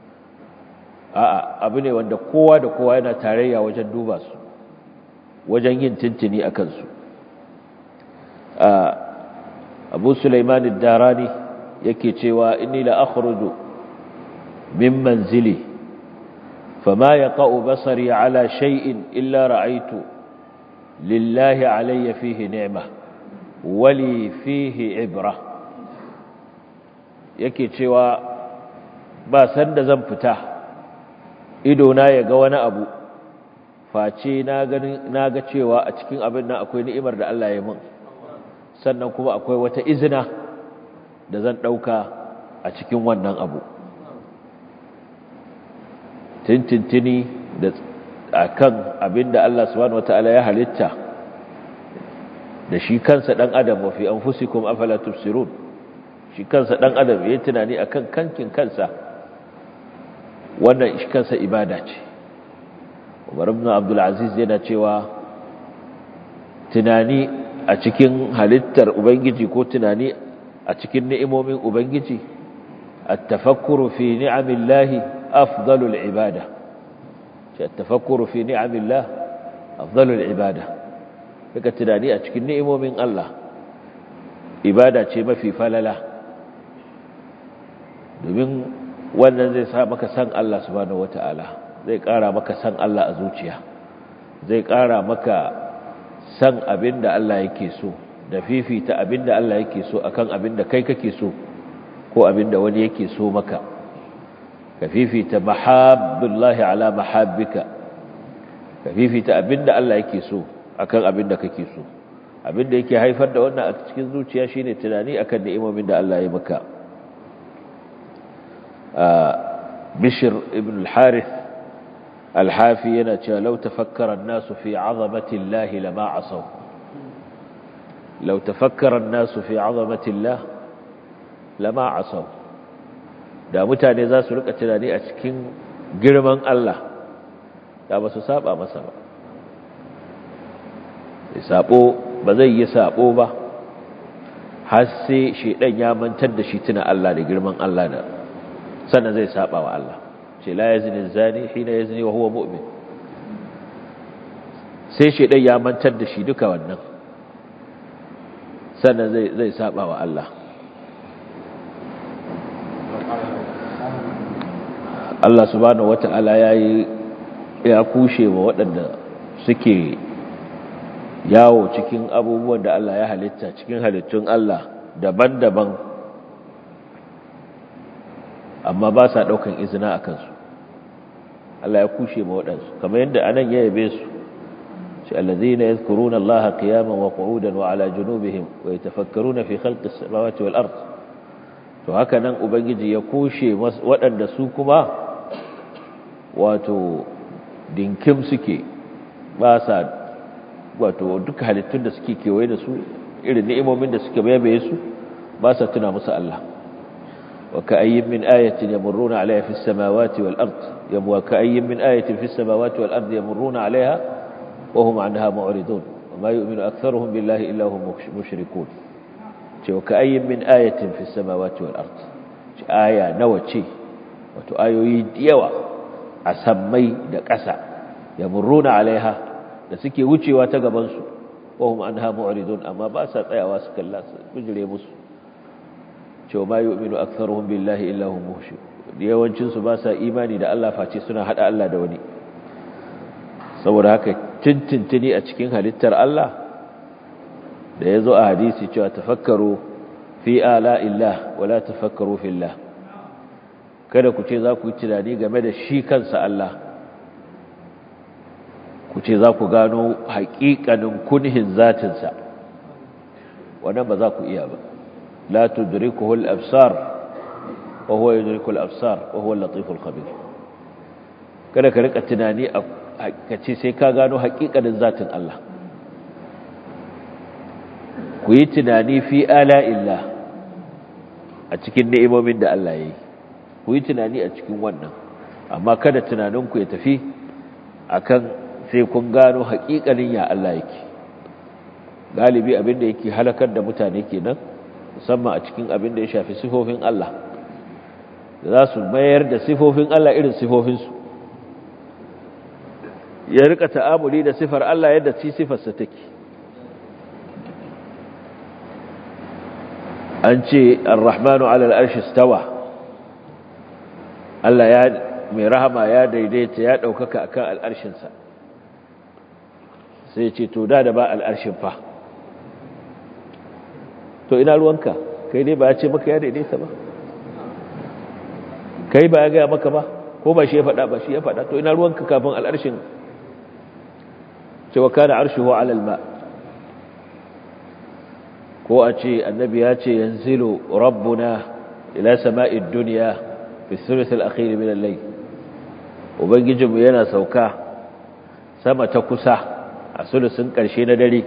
a'a abu ne wanda kowa da kowa yana tarayya wajen duba su wajen yin tintini a kansu abu sulaiman darani yake cewa inni la akhruju min manzili fama yaqa'u basari ala shay'in illa ra'aytu lillahi alayya fihi ni'ma wali fihi ibra yake cewa ba sanda zan fita idona ya ga wani abu face na ga cewa a cikin abin nan akwai ni'imar da Allah ya min sannan kuma akwai wata izina da zan ɗauka a cikin wannan abu tintintini da akan abin da Allah subhanahu wata'ala ya halitta da shi kansa ɗan adam wa fi anfusikum afala tubsirun shi kansa ɗan adam ya tunani akan kankin kansa wannan kansa ibada ce Umar ibn Abdul Aziz yana cewa tunani a cikin halittar ubangiji ko tunani a cikin ni'imomin ubangiji at-tafakkuru fi ni'amillahi afdalul ibada shi at-tafakkuru fi ni'amillah afdalul ibada kaka tunani a cikin ni'imomin Allah ibada ce mafi falala domin wannan zai sa maka san Allah subhanahu wata'ala zai ƙara maka san Allah a zuciya zai ƙara maka san abin da Allah yake so da fifita abin da Allah yake so akan abin da kai kake so ko abin da wani yake so maka ka fifita mahabbullahi ala mahabbika ka fifita abin da Allah yake so akan abin da kake so abin da yake haifar da wannan a cikin zuciya shine tunani akan ni'imomin da Allah ya maka بشر ابن الحارث الحافي ينتهى لو تفكر الناس في عظمة الله لما عصوا لو تفكر الناس في عظمة الله لما عصوا da mutane za su rika tunani a cikin girman Allah da ba su saba masa ba sabo ba zai yi sabo ba har sai shedan ya mantar da shi tuna Allah da girman Allah da sannan zai saba wa Allah ce la yazni zani hina yazni wa huwa mu'min sai shedan ya mantar da shi duka wannan sannan zai zai saba wa Allah Allah subhanahu wata'ala yayi ya kushe wa waɗanda suke yawo cikin abubuwan da Allah ya halitta cikin halittun Allah daban-daban amma ba sa ɗaukan izina a kansu Allah ya kushe ma waɗansu kamar yadda anan ya yabe su shi allazina yadhkuruna Allah qiyaman wa qu'udan wa ala junubihim wa yatafakkaruna fi khalqis samawati wal ard to haka nan ubangiji ya kushe waɗanda su kuma wato dinkim suke ba sa wato duka halittun da suke kewaye da su irin ni'imomin da suke bayabe su ba sa tuna musu Allah وكأي من آية يمرون عليها في السماوات والأرض وكأي من آية في السماوات والأرض يمرون عليها وهم عنها معرضون وما يؤمن أكثرهم بالله إلا هم مشركون وكأي من آية في السماوات والأرض آية نوتي وتآيوي ديوة عسمي دكسا يمرون عليها لسكي وچي واتقبنسو وهم عنها معرضون أما باسا تأيوا سكالله بجري مسو cewa ma yu'minu aktharuhum billahi illa hum mushrik yawancin su ba sa imani da Allah face suna hada Allah da wani saboda haka tintintini a cikin halittar Allah da yazo a hadisi cewa tafakkaru fi ala illah wala tafakkaru fillah kada ku ce za ku yi tunani game da shi kansa Allah ku ce za ku gano haƙiƙanin kunhin zatinsa wannan ba za ku iya ba la tudrikuhu al-absar wa huwa yudriku al-absar wa huwa al-latif al-khabir kada ka rika tunani a kace sai ka gano haƙiƙanin zatin Allah ku yi tunani fi ala illah a cikin ni'imomin da Allah ya yi ku yi tunani a cikin wannan amma kada tunaninku ya tafi akan sai kun gano haƙiƙanin ya Allah yake galibi abinda yake halakar da mutane kenan musamman a cikin abinda ya shafi sifofin Allah da za su mayar da sifofin Allah irin sifofinsu ya rika ta'amuli da sifar Allah yadda ci sifarsa take an ce ar-rahmanu ala al-arshi stawa Allah ya mai rahama ya daidaita ya daukaka akan al'arshinsa sai ce to da da ba al'arshin fa to ina ruwanka kai dai ba ya ce maka ya daidaita ba kai ba ya gaya maka ba ko ba shi ya faɗa ba shi ya faɗa to ina ruwanka kafin al'arshin ce wa kana arshihu ala al-ma ko a ce annabi ya ce yanzilu rabbuna ila sama'id dunya fi thuluth al-akhir min al-layl ubangijinmu yana sauka sama ta kusa a sulusun ƙarshe na dare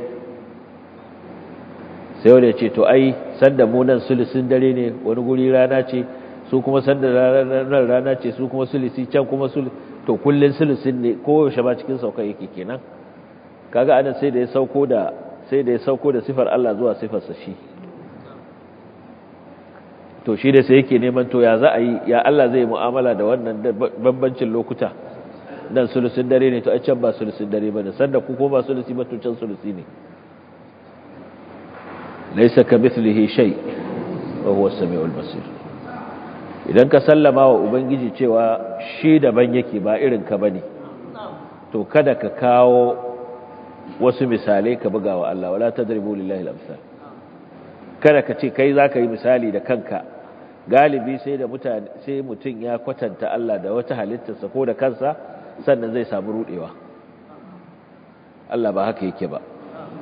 sai wanda ya ce to ai sanda mu nan sulusun dare ne wani guri rana ce su kuma sanda ranar rana ce su kuma sulusi can kuma sulusi to kullun sulusun ne kowace ba cikin sauka yake kenan kaga anan sai da ya sauko da sai da ya sauko da sifar Allah zuwa sifarsa shi to shi da sai yake neman to ya za a yi ya Allah zai mu'amala da wannan bambancin lokuta dan sulusin dare ne to a can ba sulusin dare ba ne sanda ku ko ba sulusi ba to can sulusi ne laysa kamithlihi shay wa huwa as-sami'ul basir idan ka sallama wa ubangiji cewa shi daban yake ba irin ka bane to kada ka kawo wasu misalai ka buga wa Allah wala tadribu lillahi al-amsal kada ka ce kai zaka yi misali da kanka galibi sai da mutane sai mutun ya kwatanta Allah da wata halittarsa ko da kansa sannan zai samu rudewa Allah ba haka yake ba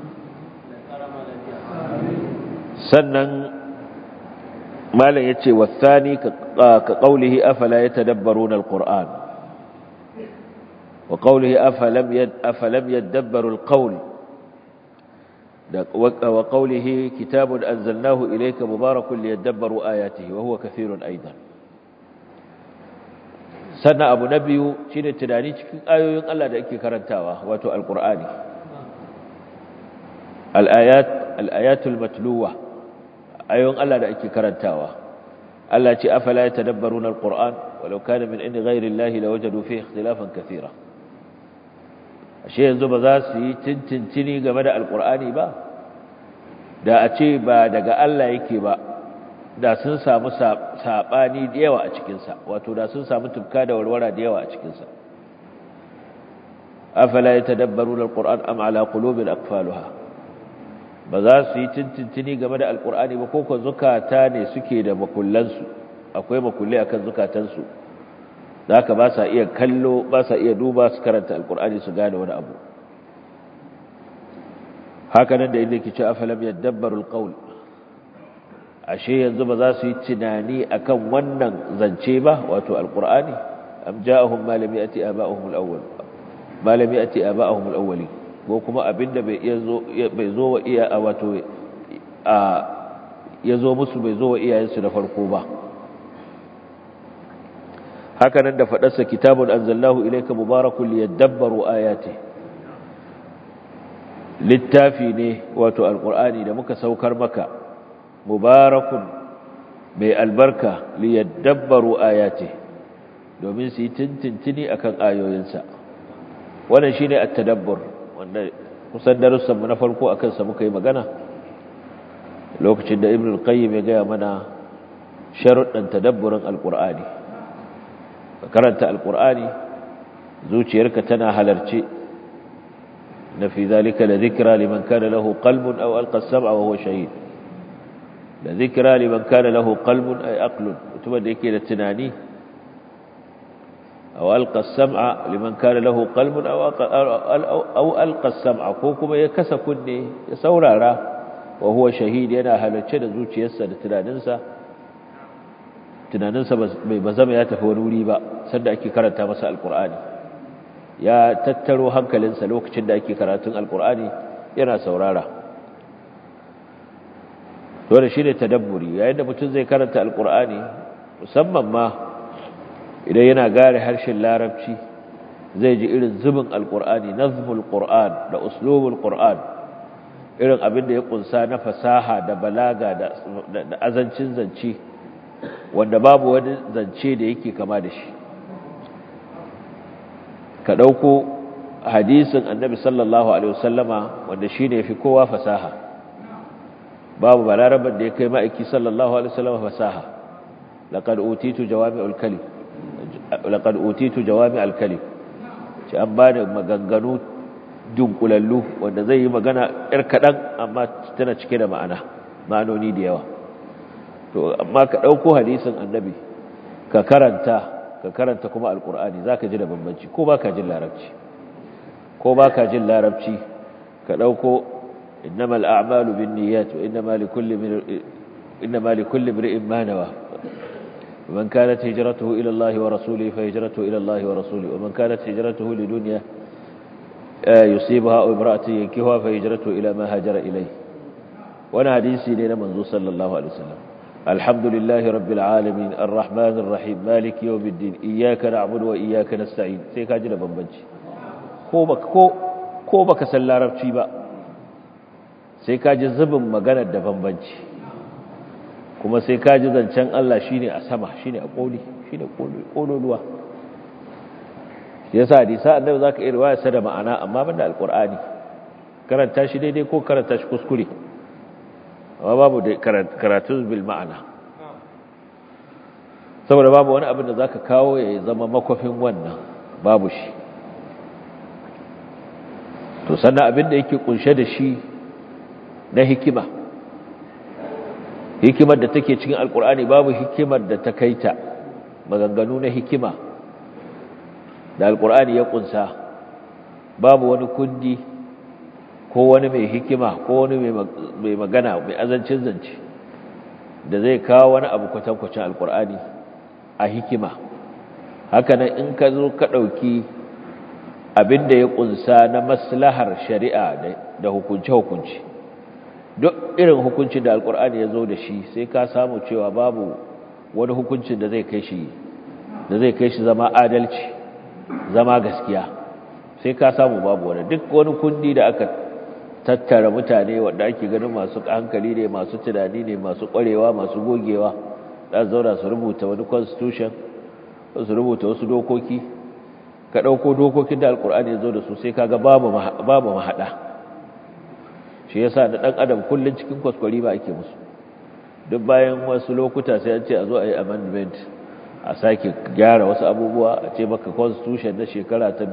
sannan malam yace wasani ka qawlihi afala yatadabbaruna alquran wa qawlihi afalam yad afalam yadabbaru alqawl wa qawlihi kitabun anzalnahu ilayka mubarakun liyadabbaru ayatihi wa huwa kathirun aidan sannan abu na biyu shi ne tunani cikin ayoyin Allah da ake karantawa wato alƙur'ani al'ayatul matluwa ayoyin Allah da ake karantawa Allah ce afala ya tadabbaru na alƙur'an walau kana min inda gairin lahi da wajen rufe ikhtilafan kathira ashe yanzu ba za su yi tintintini game da alƙur'ani ba da a ce ba daga Allah yake ba da sun samu saɓani da yawa a cikinsa wato da sun samu tufka da warwara da yawa a cikinsa afala ya tadabbaru da alƙur'an am ala qulubin aqfaluha ba za su yi tintintini game da alƙur'ani ba ko kan zukata ne suke da makullansu akwai makulle akan zukatansu zaka ba sa iya kallo ba sa iya duba su karanta alƙur'ani su gane wani abu haka nan da inda ke ce afalam yadabbaru alqawl ashe yanzu ba za su yi tunani akan wannan zance ba wato alqur'ani am ja'ahum ma lam yati aba'uhum alawwal ma lam yati aba'uhum alawwali ko kuma abinda bai zo bai zo wa iya wato a yazo musu bai zo wa iyayensu da farko ba haka nan da fadarsa kitabun anzalnahu ilayka mubarakun liyadabbaru ayati littafi ne wato alqur'ani da muka saukar maka mubarakun mai albarka liyadabbaru ayati domin su yi tintintini akan ayoyinsa wannan shine at-tadabbur wanda kusan darussanmu na farko akan sa muka yi magana lokacin da ibnu al-qayyim ya gaya mana sharuɗan tadabburin alqur'ani ka karanta alqur'ani zuciyarka tana halarce na fi zalika la dhikra liman kana lahu qalbun aw alqa as-sam'a wa huwa shahid la dhikra liman kana lahu qalbun ay aqlun mutumin da yake da tunani aw alqa as-sam'a liman kana lahu qalbun aw aw alqa as-sam'a ko kuma ya kasa kunne ya saurara wa huwa shahid yana halarce da zuciyarsa da tunaninsa tunaninsa bai bazama ya tafi wani wuri ba sanda ake karanta masa alqur'ani ya tattaro hankalinsa lokacin da ake karatun alqur'ani yana saurara dole shi ne tadabburi yayin da mutum zai karanta alqur'ani musamman ma idan yana gare harshen larabci zai ji irin zubin alqur'ani nazmul qur'an da uslubul qur'an irin abin da ya kunsa na fasaha da balaga da azancin zance wanda babu wani zance da yake kama da shi ka ɗauko hadisin annabi sallallahu alaihi wasallama wanda shi ne fi kowa fasaha babu balarabar da ya kai ma'aiki sallallahu alaihi wasallama fasaha laqad utitu jawami'ul kalim laqad utitu jawami'al kalim ce an bani maganganu dunkulallu wanda zai yi magana yar kaɗan amma tana cike da ma'ana ma'anoni da yawa to amma ka ɗauko hadisin annabi ka karanta ka karanta kuma alkur'ani za ka ji da bambanci ko ba ka jin larabci ko ba ka jin larabci ka ɗauko innamal a'malu bin niyyat wa innama li kulli imri'in ma nawa ومن كانت هجرته إلى الله ورسوله فهجرته إلى الله ورسوله ومن كانت هجرته لدنيا يصيبها أو امرأة ينكهها فهجرته إلى ما هاجر إليه وانا حديثي لنا منذ صلى الله عليه وسلم الحمد لله رب العالمين الرحمن الرحيم مالك يوم الدين إياك نعبد وإياك نستعين سيكا جل بمبنجي ko baka san larabci ba sai ka ji zubin maganar da bambanci kuma sai ka ji zancen Allah shine a sama shine a koli shine kololuwa yasa hadisa annabi zaka iya riwaya sa da ma'ana amma banda alqur'ani karanta shi daidai ko karanta shi kuskure amma babu da karatu bil ma'ana saboda babu wani abin da zaka kawo ya zama makofin wannan babu shi to sannan abin da yake kunshe da shi na hikima hikimar da take cikin alkur'ani babu hikimar da ta kaita maganganu na hikima da alkur'ani ya kunsa babu wani kundi ko wani mai hikima ko wani mai magana mai azancin zance da zai kawo wani abu kwatankwacin alkur'ani a hikima hakanan in ka zo ka ɗauki abin da ya kunsa na maslahar shari'a da hukunce-hukunce duk irin hukuncin da alkur'ani ya zo da shi sai ka samu cewa babu wani hukuncin da zai kai shi da zai kai shi zama adalci zama gaskiya sai ka samu babu wani duk wani kundi da aka tattara mutane wanda ake ganin masu hankali ne masu tunani ne masu kwarewa masu gogewa da zauna su rubuta wani constitution su rubuta wasu dokoki ka ɗauko dokokin da alkur'ani ya zo da su sai kaga babu babu mahaɗa shi yasa da ɗan adam kullum cikin kwaskwari ba ake musu duk bayan wasu lokuta sai an ce a zo a yi amendment a sake gyara wasu abubuwa a ce maka constitution na shekara ta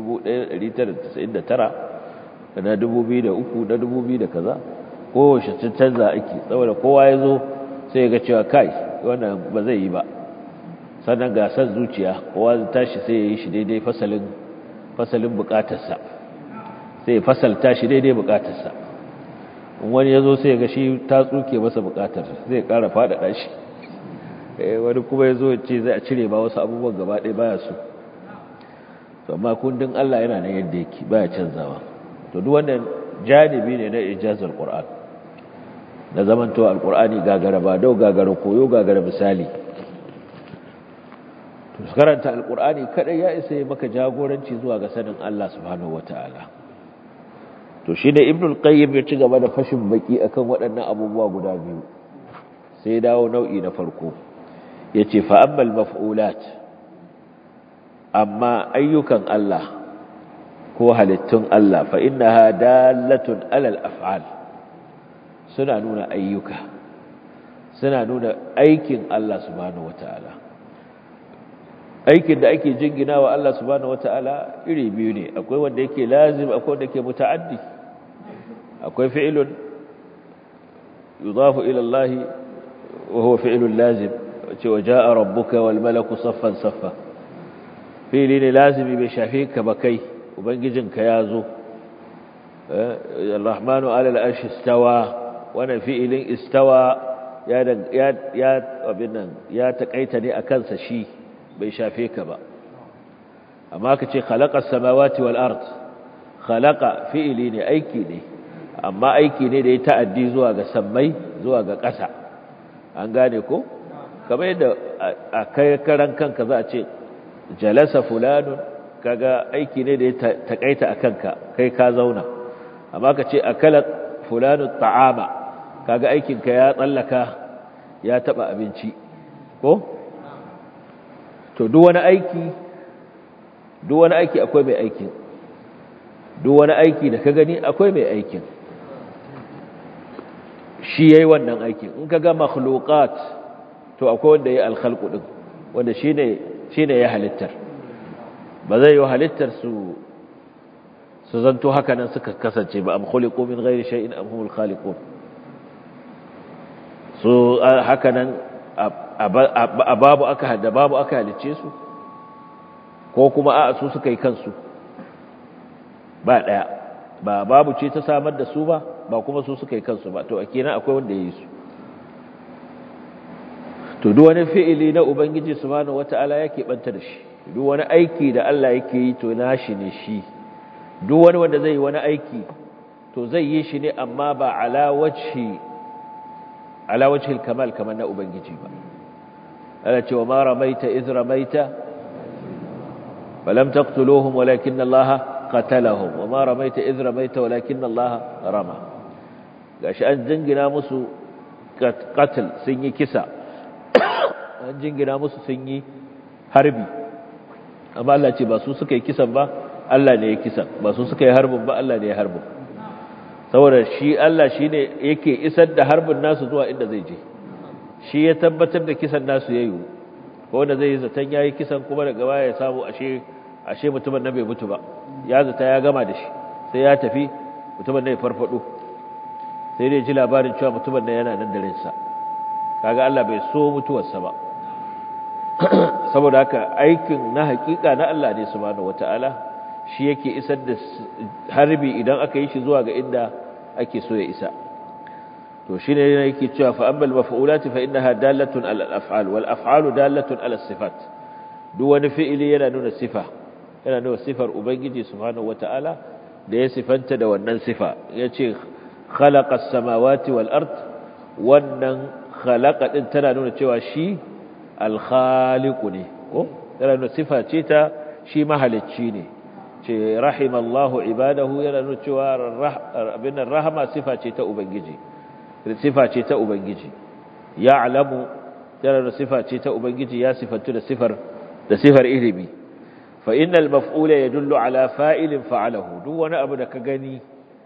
1999 da na 2003 na 2000 da kaza kowace canza ake saboda kowa ya zo sai ga cewa kai wannan ba zai yi ba sannan gasar zuciya kowa zai tashi sai ya yi shi daidai fasalin fasalin bukatarsa sai ya fasalta shi daidai bukatarsa wani ya zo sai ga shi ta tsuke masa bukatar zai kara faɗaɗa shi wani kuma ya zo ce zai a cire ba wasu abubuwan gaba ɗaya baya su amma kundin Allah yana nan yadda yake baya canzawa to duk wannan janibi ne na ijazar Qur'an na zamanto alqur'ani gagara ba dau gagara koyo gagara misali to karanta alqur'ani kadai ya isa ya maka jagoranci zuwa ga sanin Allah subhanahu wataala to shi ne ibnul qayyim ya ci gaba da fashin baki akan waɗannan abubuwa guda biyu sai dawo nau'i na farko yace fa ammal maf'ulat amma ayyukan Allah ko halittun Allah fa innaha dalatun alal af'al suna nuna ayyuka suna nuna aikin Allah subhanahu wataala aikin da ake jingina wa Allah subhanahu wataala iri biyu ne akwai wanda yake lazim akwai wanda yake muta'addi akwai fi'ilun yudafu ila Allah wa huwa fi'ilun lazim cewa jaa rabbuka wal malaku saffan saffa fi'ili ne lazimi bai shafe ka ba kai ubangijinka ya zo الرحمن على العرش استوى wannan fi'ilin istawa ya ya abin nan ya takaita ne akan sa shi bai shafe ka ba amma kace khalaqas samawati wal ard khalaqa fi'ili ne aiki ne amma aiki ne da ya ta'addi zuwa ga sammai zuwa ga ƙasa an gane ko kamar yadda a kai karan kanka za a ce jalasa fulanun kaga aiki ne da ya takaita akan ka kai ka zauna amma ka ce akala fulanu ta'ama kaga aikinka ya tsallaka ya taba abinci ko to duk wani aiki duk wani aiki akwai mai aikin duk wani aiki da ka gani akwai mai aikin shi yayi wannan aikin in kaga makhluqat to akwai wanda yayi alkhalqu din wanda shine shine ya halittar ba zai yi halittar su su zanto haka nan suka kasance ba am khuliqu min ghairi shay'in am humul khaliqun so haka nan a babu aka hada babu aka halice su ko kuma a su suka yi kansu ba daya ba babu ce ta samar da su ba ba kuma su suka yi kansu ba to a kenan akwai wanda ya yi su to duk wani fi'ili na ubangiji subhanahu wata'ala yake banta da shi duk wani aiki da Allah yake yi to nashi ne shi duk wani wanda zai yi wani aiki to zai yi shi ne amma ba ala wajhi ala wajhi kamal kamar na ubangiji ba Allah ce wa ma ramaita iz ramaita falam taqtuluhum walakin Allah qatalahum wa ma ramaita iz ramaita walakin Allah rama gashi an jingina musu qatl sun yi kisa an jingina musu sun yi harbi amma Allah ce ba su suka yi kisan ba Allah ne ya kisan ba su suka yi harbin ba Allah ne ya harbin saboda shi Allah shi ne yake isar da harbin nasu zuwa inda zai je shi ya tabbatar da kisan nasu ya yi ko wanda zai yi zaton ya yi kisan kuma daga baya ya samu ashe ashe mutumin nan bai mutu ba ya zata ya gama da shi sai ya tafi mutumin nan ya farfado sai dai ji labarin cewa mutumin nan yana nan da ransa kaga Allah bai so mutuwarsa ba saboda haka aikin na hakika na Allah ne subhanahu wataala shi yake isar da harbi idan aka yi shi zuwa ga inda ake so ya isa to shine yake cewa fa ammal maf'ulati fa innaha dalatun ala al-af'al wal af'alu dalatun ala sifat duk wani fi'ili yana nuna sifa yana nuna sifar ubangiji subhanahu wataala da ya sifanta da wannan sifa yace khalaqa as-samawati wal ard wannan khalaqa din tana nuna cewa shi al-khaliqu ne ko tana nuna sifa ce ta shi mahalicci ne ce rahimallahu ibadahu yana nuna cewa abin rahama sifa ce ta ubangiji sifa ce ta ubangiji ya'lamu yana nuna sifa ce ta ubangiji ya sifantu da sifar da sifar ilimi fa innal maf'ula yadullu ala fa'ilin fa'alahu duk wani abu da ka gani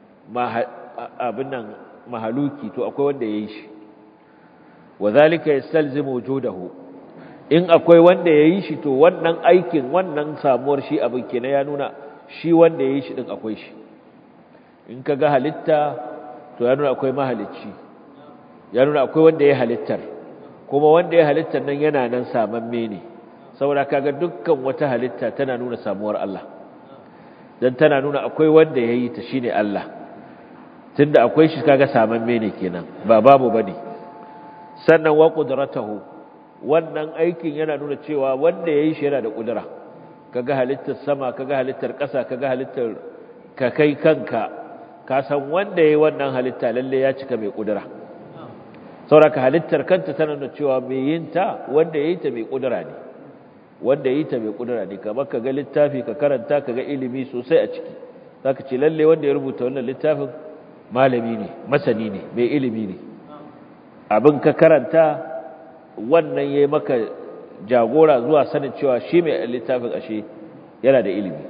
abin nan mahaluki to akwai wanda yayi shi wadhalika yastalzimu wujudahu in akwai wanda yayi shi to wannan aikin wannan samuwar shi abin kenan ya nuna shi wanda yayi shi din akwai shi in ka ga halitta to ya nuna akwai mahalicci ya nuna akwai wanda ya halittar kuma wanda ya halittar nan yana nan samamme ne saboda kaga dukkan wata halitta tana nuna samuwar Allah dan tana nuna akwai wanda yayi ta shine Allah tunda akwai shi kaga samamme ne kenan ba babu bane sannan wa qudratuhu wannan aikin yana nuna cewa wanda yayi shi yana da kudura kaga halittar sama kaga halittar ƙasa kaga halittar ka kai kanka ka san wanda yayi wannan halitta lalle ya cika mai kudura sauraka halittar kanta tana nuna cewa mai yin ta wanda yayi ta mai kudura ne wanda yayi ta mai kudura ne kamar kaga littafi ka karanta kaga ilimi sosai a ciki zaka ce lalle wanda ya rubuta wannan littafin malami ne masani ne mai ilimi ne abin ka karanta wannan yayi maka jagora zuwa sanin cewa shi mai littafin ashe yana da ilimi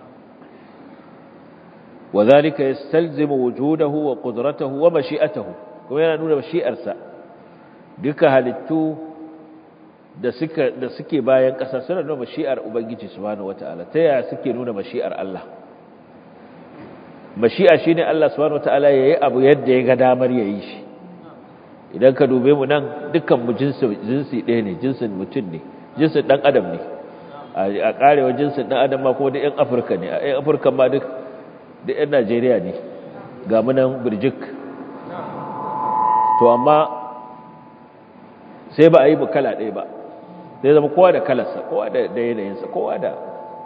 وذلك يستلزم وجوده وقدرته ومشيئته kuma yana nuna mashi'arsa duka halittu da suka da suke bayan ƙasa suna nuna mashi'ar ubangiji subhanahu wataala ta yaya suke nuna mashi'ar Allah mashi'a shine Allah subhanahu wataala yayi abu yadda ya ga damar yayi shi idan ka dube mu nan dukkan mu jinsi jinsi ɗaya ne jinsin mutum ne jinsin dan adam ne a karewa jinsin dan adam ma kuma da yan Afirka ne a yan Afirka ma duk da yan Najeriya ne ga mu nan birjik to amma sai ba a yi kala ɗaya ba sai zama kowa da kalarsa kowa da yanayinsa kowa da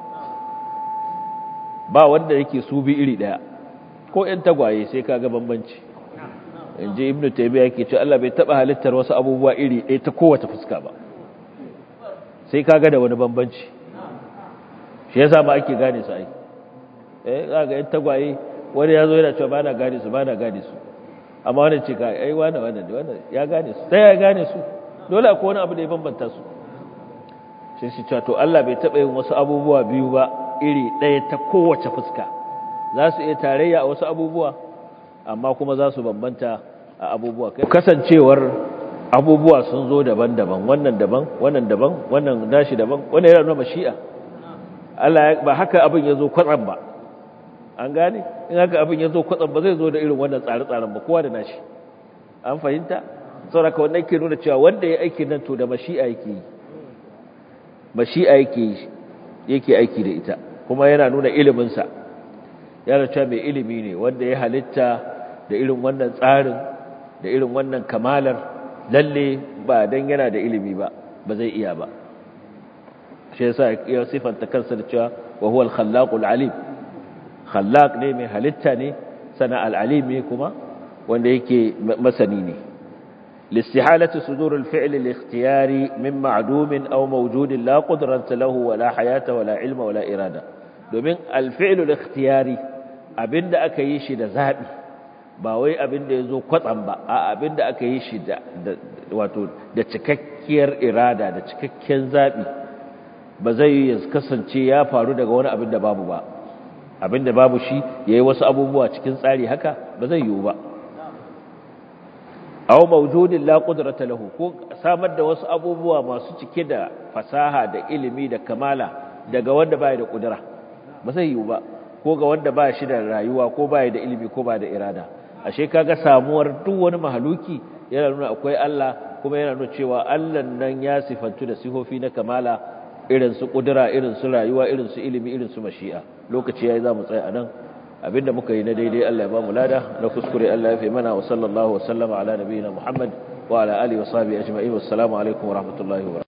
ba wanda yake su bi iri ɗaya ko ‘yan tagwaye sai ka ga bambanci in ji ibn taimiyya yake ce Allah bai taɓa halittar wasu abubuwa iri ɗaya ta kowace fuska ba sai ka ga da wani bambanci shi ya ma ake gane su ai eh za ga ‘yan tagwaye wani ya zo yana cewa ba na gane su ba na gane su amma wani ce ka ai wane wane wane ya gane su ta ya gane su dole akwai wani abu da ya bambanta su sai shi cewa to Allah bai taɓa yin wasu abubuwa biyu ba iri ɗaya ta kowace fuska za su iya tarayya a wasu abubuwa amma kuma za su bambanta a abubuwa kasancewar abubuwa sun zo daban-daban wannan daban wannan daban wannan nashi daban wannan yana nuna mashi'a Allah ba haka abin ya zo kwatsam ba an gane in haka abin ya zo kwatsam ba zai zo da irin wannan tsare-tsaren ba kowa da nashi an fahimta saboda wanda yake nuna cewa wanda ya aiki nan to da mashi'a yake yi mashi'a yake yake aiki da ita kuma yana nuna iliminsa yana cewa mai ilimi ne wanda ya halitta da irin wannan tsarin da irin wannan kamalar lalle ba dan yana da ilimi ba ba zai iya ba shi yasa ya sifanta kansa da cewa wa huwa al-khallaqul alim khallaq ne mai halitta ne sana al-alim ne kuma wanda yake masani ne لاستحالة صدور الفعل الاختياري من معدوم أو موجود لا قدرة له ولا حياة ولا علم ولا إرادة domin alfi'lu al-ikhtiyari abinda aka yi shi da zabi ba wai abinda yazo kwatsam ba a abinda aka yi shi da wato da cikakkiyar irada da cikakken zabi ba zai ya kasance ya faru daga wani abinda babu ba abinda babu shi yayi wasu abubuwa cikin tsari haka ba zai yiwu ba aw mawjudin la qudrata lahu ko samar da wasu abubuwa masu cike da fasaha da ilimi da kamala daga wanda baya da kudura ba zai yiwu ba ko ga wanda ba shi da rayuwa ko baya da ilimi ko ba da irada ashe kaga samuwar duk wani mahaluki yana nuna akwai Allah kuma yana nuna cewa Allah nan ya sifantu da sifofi na kamala irin su kudura irin su rayuwa irin su ilimi irin su mashi'a lokaci yayi zamu tsaya anan abinda muka yi na daidai Allah ya ba mu lada na kuskure Allah ya fi mana wa sallallahu wa sallama ala nabiyina Muhammad wa ala alihi wa sahbihi ajma'in wassalamu alaikum wa rahmatullahi wa